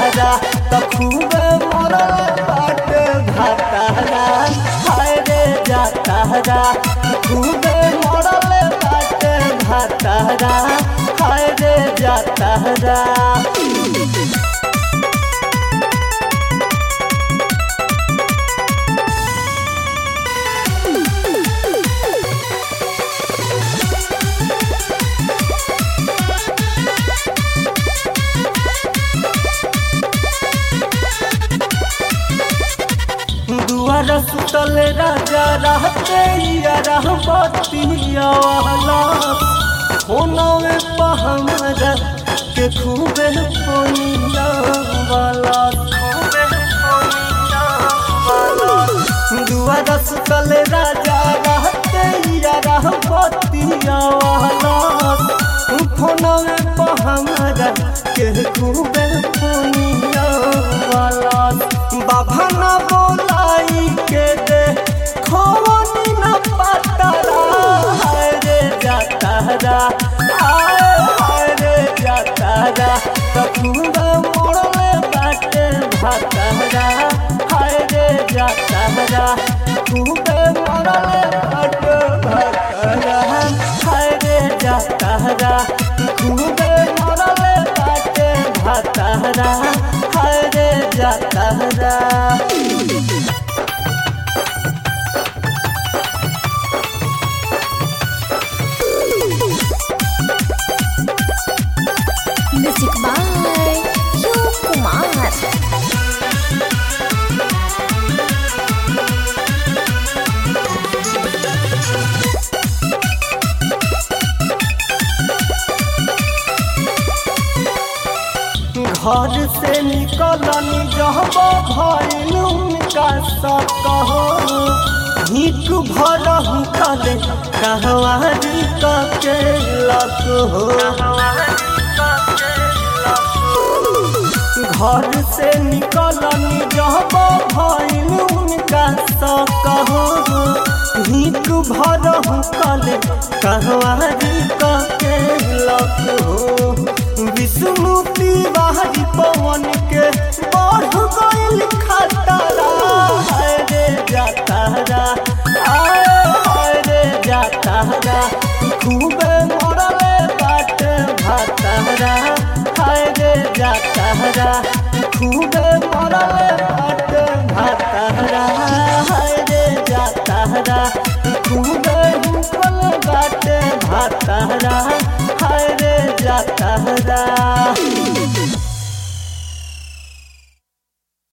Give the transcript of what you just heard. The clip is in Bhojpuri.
जातारा त खूबे मरल बाटे भातारा हाय रे जातारा खूबे मरल बाटे भातारा हाय रे जातारा दुआर सुतल राजा रहते या रहबतिया वाला होनवे पहमर के खूबे पोनिया वाला खूबे पोनिया वाला दुआर सुतल राजा रहते या रहबतिया वाला फोनवे पहमर के खूबे पोनिया वाला बाबा ना बोलाई के दे खोनी न पतरा हाय रे जातारा हाय हाय रे जातारा कपूरा मोड़ले बाटे भातारा हाय रे जातारा खूबे मोड़ले बाटे भातारा हाय रे जातारा खूबे मोड़ले बाटे भातारा हाय रे जातारा Music by Yu Kumar. घर से निकलनी जब भइल उनका सकहो हिक भर हुकले कहवारी के लक हो घर से निकलनी जब भइल उनका सकहो हिक भर हुकले कहवारी के लक हो विष्णुति बाहरी पवन के बढ़ गइल खतरा हाय रे जातारा आय हाय रे जातारा खूबे मरले बाटे भातारा हाय रे जातारा खूबे मरले बाटे भातारा हाय रे जातारा खूबे हुकल बाटे भातारा हाय रे जातारा